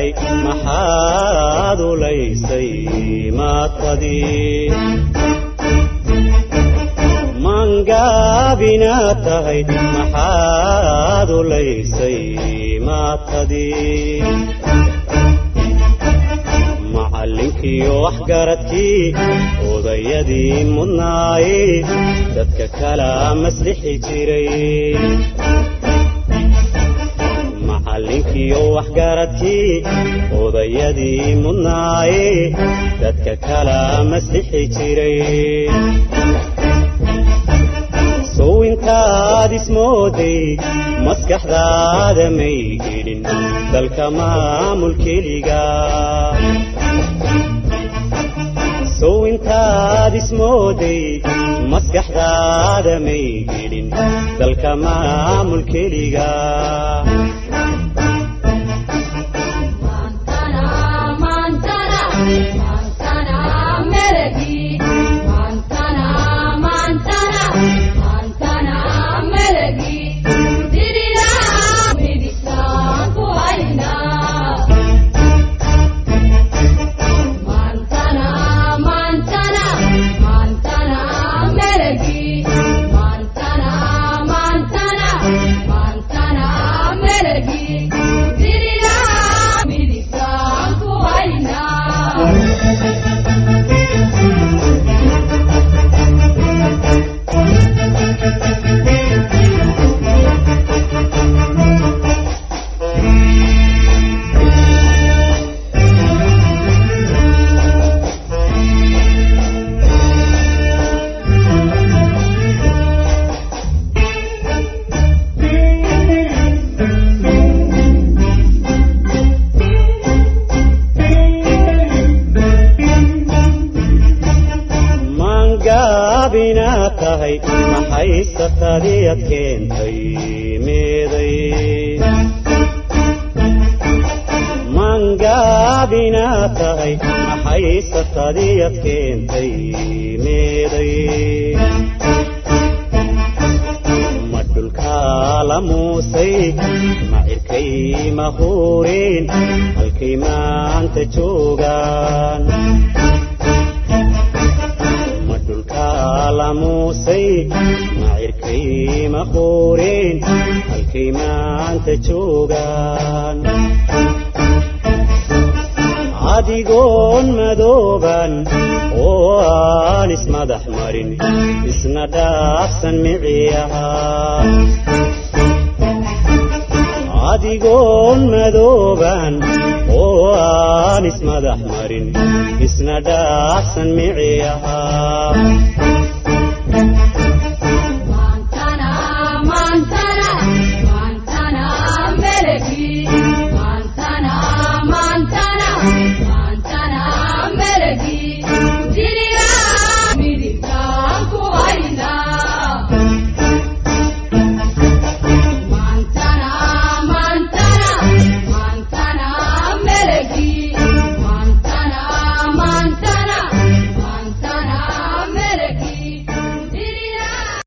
tahay maxaad ulaysay maatadii mangaabinaad tahay maxaad ulaysay maatadii macallinkiiyo waxgaradkii odayadii mudnaaye dadka kala maslixi jiray macallinkiiyo waxgaradkii odayadii mudnaaye dadka kala maslixi jiray sow intaad ismooday maskaxdaada may gelin dalka maamul keliga sow intaad ismooday maskaxdaada may gelin dalka maamul keliga mangaabinaad tahay maxay satadiyad keentay meeday mangaabinaad tahay maxay satadiyad keentay meeday ma dhulkaa la muusay ma cirkay ma huureen halkay maanta joogaan ma dhulkaa la muusay ma cirkay ma huureen halkay maanta joogaan adigoon madooban oo aan ismadax marin isna dhaafsan miciyaha adigoon madooban oo aan ismadax marin isna dhaafsan miciyaha